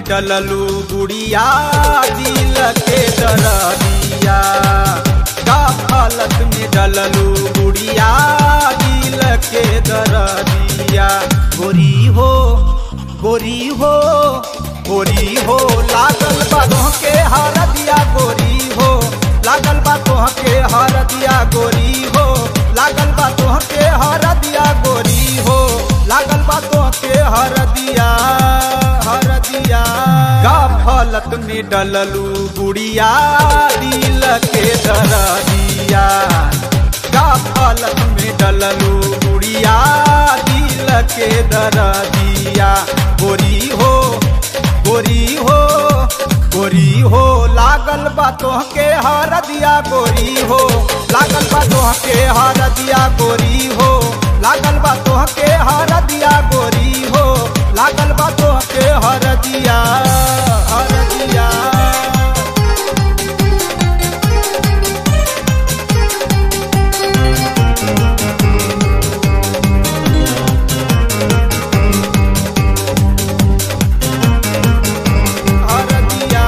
डललू गुड़िया दिल के दरदिया गफलत में डललू गुड़िया दिल के दरदिया गोरी हो गोरी हो गोरी हो लागल बा के हर दिया गोरी हो लागल बा के हर दिया गोरी हो लागल बा के हर दिया गोरी हो लागल बा के हर दिया हर दिया गफलत में डललू गुड़िया दिल के दरदिया गफलत में डललू गुड़िया दिल के दरदिया गोरी हो गोरी हो गोरी हो लागल बा के हर दिया गोरी हो लागल बा के हर दिया गोरी हो लागल बा के हर दिया गोरी हो लागल बा के हर दिया हर दिया हर दिया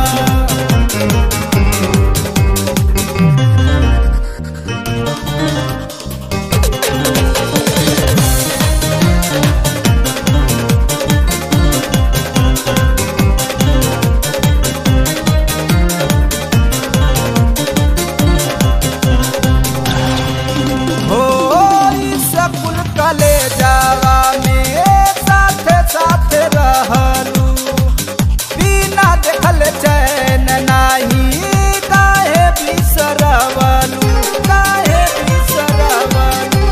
हो सकुल कले जावा में साथे साथे रहलू बिना देखल चैन नाही काहे बिसरवलू काहे बिसरवलू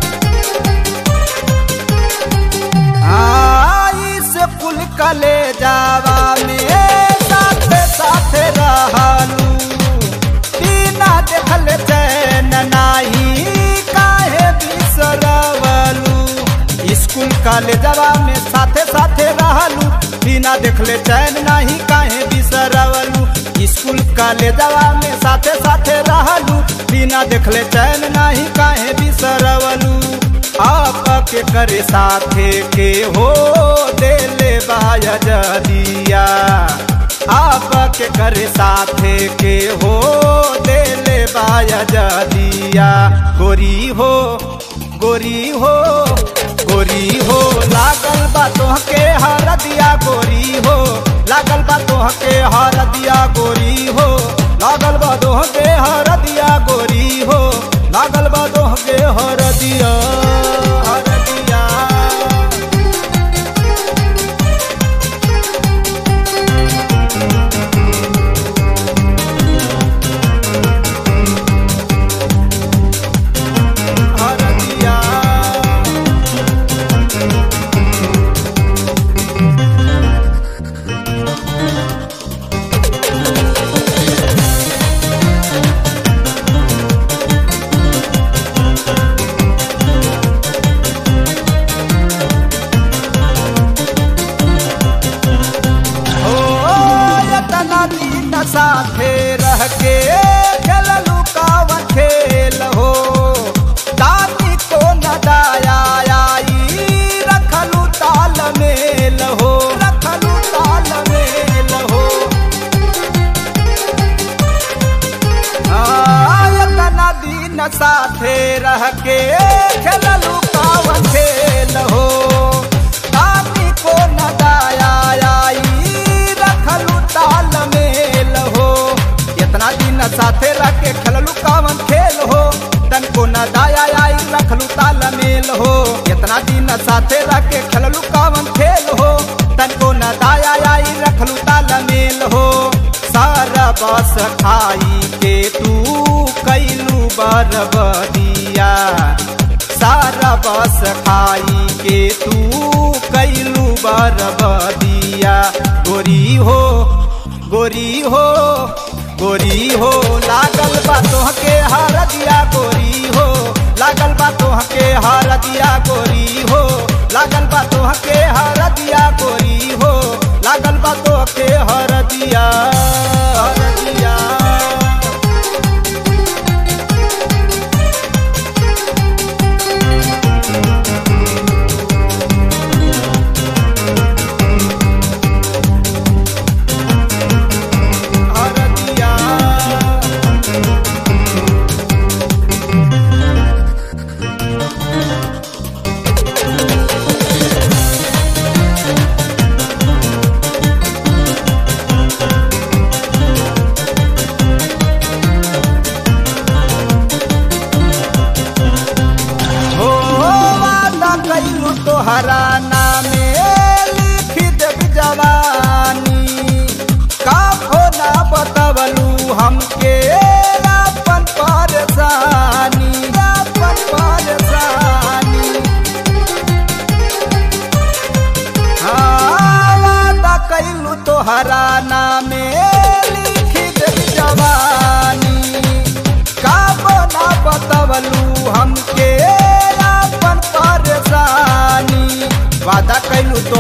आई से कुल कले जावा में साथे साथे रहलू बिना देखल चैन नाही काहे बिसरवलू स्कूल कॉलेजवा में साथे साथे रहलू बिना देखले चैन नाही काहे बिसरवलू स्कूल कॉलेजवा में साथे साथे रहलू बिना देखले चैन नाही काहे बिसरवलू आप के करे साथे के हो देले बाया जदिया आप के करे साथे के हो देले बाया जदिया गोरी हो गोरी हो गोरी हो लागल बा के हर दिया गोरी हो लागल बा के हर दिया गोरी हो लागल बा के हर दिया गोरी हो लागल बा के हर दिया हर दिया हर दिया ओ यतना दिन साथे रह के खेललू कावन खेल हो दादी को न दाया आई रखलू ताल मेल हो रखलू ताल मेल हो आयतना दिन साथे रह के खेललू कावन खेल हो दादी को न दाया आई रखलू ताल मेल हो इतना दिन साथे रह के खेललू कावन खेल हो तन को न दाया आई रखलू ताल मेल हो इतना दिन साथे रह के खेललू कावन खेल हो तन को न दाया आई रखलू ताल मेल हो सारा बस खाई के तू कैलू बरबदिया सारा बस खाई के तू कैलू बरबदिया गोरी हो गोरी हो गोरी हो लागल बा के हर दिया गोरी हो लागल बा के हर दिया गोरी हो लागल बा के हर दिया गोरी हो लागल बा के हर दिया हर दिया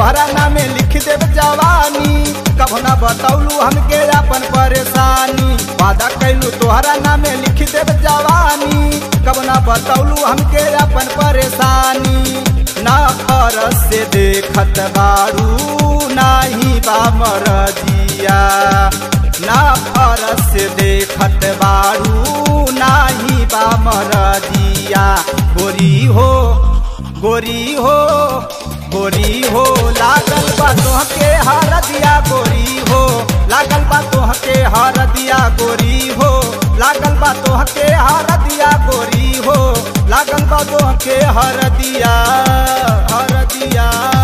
तोहरा नामे लिख देव जवानी कभो ना बतौलू हमके अपन परेशानी वादा कैलू तोहरा नामे लिख देव जवानी कभो ना बतौलू हमके अपन परेशानी ना फरस से देखत बारू नाही बा मरजिया ना फरस से देखत बारू नाही बा मरजिया गोरी हो गोरी हो गोरी हो लागल बा तोहके हर दिया गोरी हो लागल बा तोहके हर दिया गोरी हो लागल बा तोहके हर दिया गोरी हो लागल बा तोहके हर दिया हर दिया